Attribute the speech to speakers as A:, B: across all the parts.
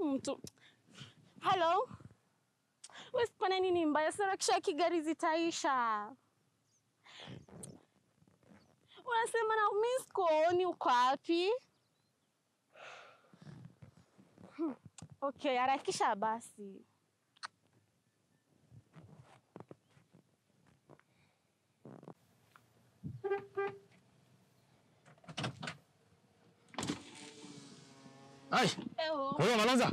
A: mtu halo wesipana nini mbaya sarakisha kigari zitaisha unasema na mi sikuoni uko wapi Hmm, okay harakisha basi
B: Ai,
A: Eho.
B: wewe Malonza,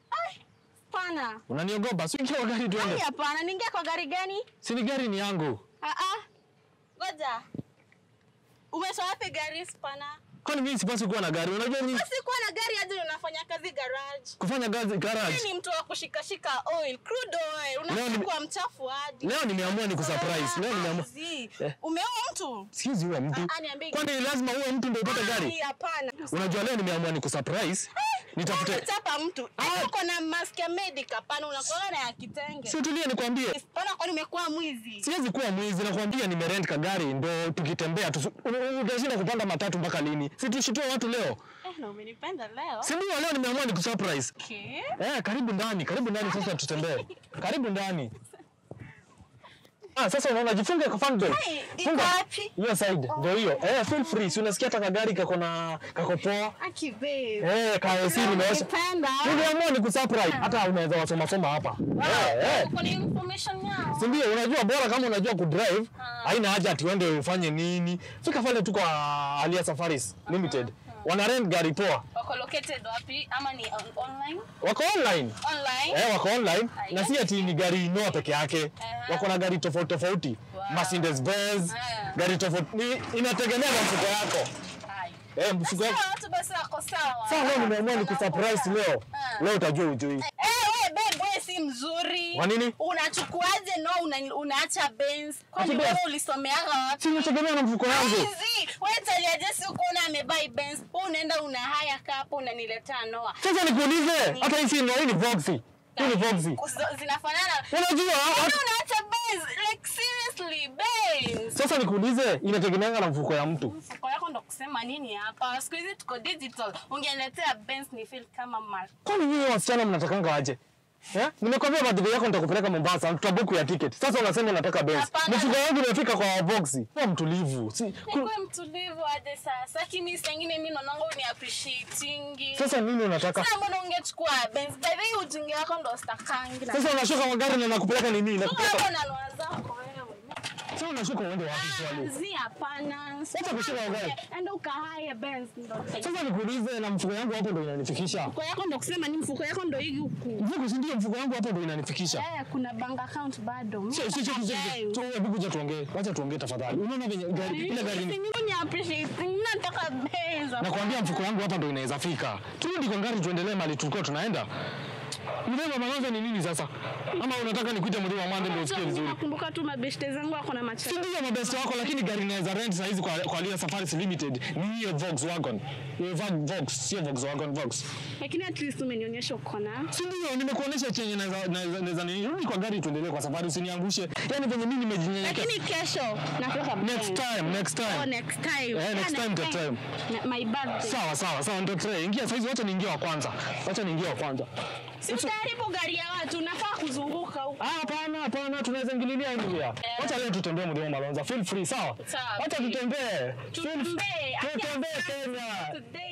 A: Pana.
B: unaniogopa? Si ingia kwa gari
A: Ai,
B: tuende.
A: hapana, niingia kwa gari gani?
B: Si ni gari ni yangu.
A: Ah ah. Ngoja. Umetoa wapi gari spana?
B: Kwani mimi sipaswi kuwa na gari? Unajua mimi
A: Basi kuwa na gari hadi unafanya kazi garage.
B: kufanya kazi garage.
A: Wewe ni mtu wa kushikashika oil, crude oil.
B: Leo ni-
A: Unachukua mchafu hadi.
B: Leo nimeamua ni kusurprise. Leo nimeamua.
A: Zi.
B: Eh.
A: Umeoa mtu?
B: Siwezi uwe mtu.
A: Ah, ah, niambie.
B: Kwani lazima uwe mtu ndio upate
A: Ai,
B: gari?
A: Hapana.
B: Unajua leo nimeamua ni kusurprise. Nitafute.
A: Unachapa mtu.
B: Ah.
A: Ai, uko na mask ya medic hapana, unakuwa na ya kitenge.
B: Si utulie nikwambie.
A: Spana kwani umekuwa mwizi?
B: Siwezi kuwa mwizi nakwambia nimerent kagari ndo tukitembea tu. Utashinda kupanda matatu mpaka lini? Si tushitoe watu leo.
A: Eh, na umenipenda leo.
B: Si ndio leo nimeamua ni kusurprise.
A: Okay.
B: Eh, karibu ndani, karibu ndani sasa tutembee. Karibu ndani. Ah, sasa unaona jifunge kwa fan belt.
A: Hey, iko
B: Funga.
A: wapi?
B: Hiyo side ndio hiyo. Eh, feel free. Si unasikia hata kagari kako na kako poa.
A: Aki babe.
B: Eh, ka siri nimeosha.
A: Nimependa.
B: Niliamua ni kusurprise. Hata unaweza wasoma soma hapa. Eh, eh.
A: Uko na information yao.
B: Si ndio unajua bora kama unajua kudrive, haina haja ati uende ufanye nini. Fika pale tu kwa Alia Safaris Limited. Wana rent gari poa.
A: Wako located wapi ama ni on online?
B: Wako online.
A: Online.
B: Eh, wako online na si ati ni gari Noah peke yake. Wako na gari tofauti tofauti. Mercedes Benz,
A: Ah.
B: gari tofauti. Ni inategemea na mfuko yako.
A: Hai.
B: Eh, mfuko wako.
A: Sawa, watu basi wako sawa.
B: Sasa leo nimeamua ni kusurprise leo.
A: Ah.
B: Leo utajua ujui.
A: Eh, we babe, we si mzuri.
B: Kwa nini?
A: Unachukuaje no una, unaacha Benz? Kwani
B: Ati
A: wewe
B: Benz?
A: ulisomeaga wapi?
B: Si inategemea na mfuko wangu.
A: Hizi, wewe talia jesi uko una amebai Benz. Wewe unaenda una haya kapo unaniletea Noah.
B: Sasa nikuulize, hata hii si Noah, hii ni Voxy. Hii ni Voxy.
A: Kus- Zinafanana.
B: Unajua
A: Kwani
B: hata-
A: unaacha Benz? Like seriously, Benz.
B: sasa nikuulize, inategemeanga na mfuko ya mtu.
A: Mfuko yako ndo kusema nini hapa? Siku hizi tuko digital. Ungeniletea Benz ni feel kama mar.
B: Kwani nyinyi wasichana mnatakanga aje? Eh? Nimekwambia birthday yako nitakupeleka Mombasa, tutabuku ya ticket. Sasa unasema unataka Benz.
A: Hapana.
B: Mfuko wangu umefika kwa Voxy. Kuwa mtulivu. Si, ku,
A: Nikuwe mtulivu hadi sasa. Lakini saa ingine mimi naonanga ni appreciating.
B: sasa nini unataka?
A: Sasa mbona ungechukua Benz? By the way ujinga wako ndo stakangi. na-
B: Sasa unashuka kwa gari na nakupeleka nini?
A: Wewe
B: Nakupeleka.
A: hapo na ndoa zako wewe.
B: Sasa unashuka uende wapi swali?
A: Zi hapana.
B: Sasa kushika kwa gari.
A: Enda ukahaye Benz ndo.
B: Sasa nikuulize na mfuko yangu hapo ndo inanifikisha.
A: Mfuko yako ndo kusema ni mfuko yako ndo hii huku.
B: Mfuko si ndio mfuko wangu hapo ndo inanifikisha.
A: Eh, kuna bank account bado.
B: Sio sio sio
A: Mimi
B: sio. Hebu kuja tuongee. Wacha tuongee tafadhali. Unaona venye gari ile gari ni
A: ni appreciating. Nataka Benz.
B: Nakwambia mfuko wangu hapa ndo inaweza fika. Turudi kwa gari tuendelee mali tulikuwa tunaenda. Mdema Malonza ni nini sasa? Ama unataka nikuite Mdema Mande ndio usikie vizuri?
A: Nakumbuka tu mabeshte zangu wako na macho.
B: Si ndio mabeste wako lakini gari inaweza rent saa hizi kwa kwa Lia Safaris Limited. Ni hiyo Volkswagen. Hiyo Vol- Vox, sio Volkswagen, Vox.
A: Lakini at least umenionyesha uko na.
B: Si ndio nimekuonesha chenye naweza naweza naweza nini? Rudi kwa gari tuendelee kwa safari usiniangushe. Yaani venye mimi nimejinyenyekea.
A: Lakini kesho nataka
B: Next
A: Benz.
B: time, next
A: Oh,
B: time.
A: next time.
B: Eh, next
A: Ah,
B: time, next time.
A: Na- My birthday.
B: Sawa sawa sawa ndio tray. Ingia saizi wacha niingie wa kwanza. Wacha niingie wa kwanza.
A: Si utaharibu gari ya watu, unafaa kuzunguka huko.
B: Ah, hapana hapana, tunaweza ingililia India. Wacha leo tutembee Mlima Malonza. Feel free, sawa?
A: Sawa.
B: Wacha tutembee. Feel-
A: Tutembee.
B: Tutembee
A: Ati
B: Kenya.
A: today